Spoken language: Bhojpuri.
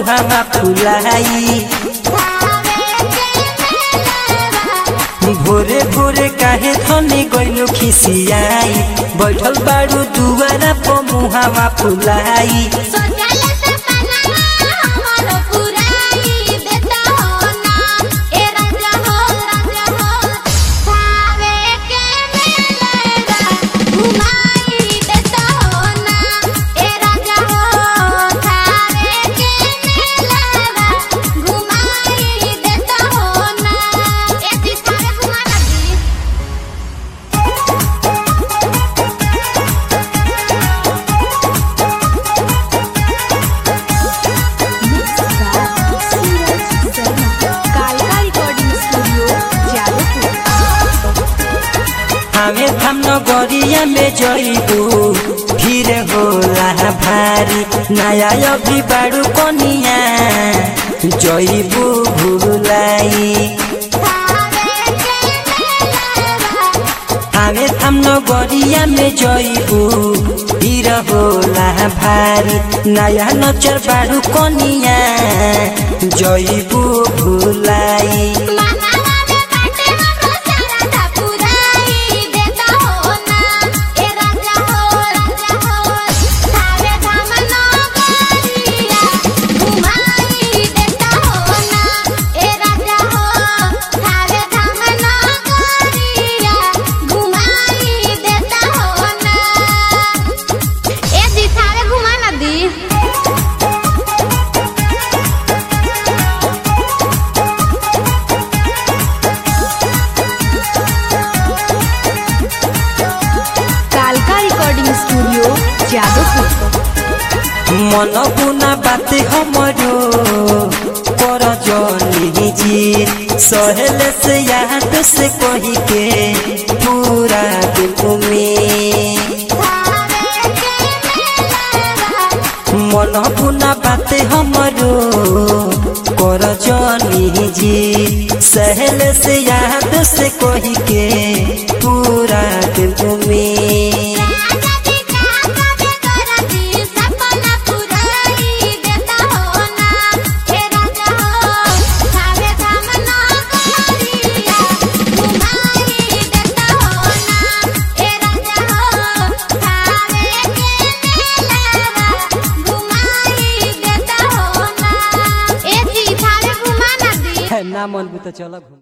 मुहावा फुलाई भोरे भोरे काहे धनी गइलो खिसियाई बैठल बाड़ू दुआरा प मुहावा फुलाई कालका रिकॉर्डिंग स्टूडियो जादवपुर हमें हम नगरिया में जइबू फिर होला भारी नया अभी बाड़ू कनिया जइबू भूलाई हमें हम नगरिया में जइबू फिर होला भारी नया नचर बाड़ू कनिया जइबू भूलाई घुमा ना दी कालका रिकॉर्डिंग स्टूडियो जादवपुर मन बुना बाते हमरो कर जनी जी सहेल से याद से कही के पूरा दिल में मन बुना बाते हमरो कर जनी जी सहेल से याद से कही के पूरा दिल में ना मन तो चल घूम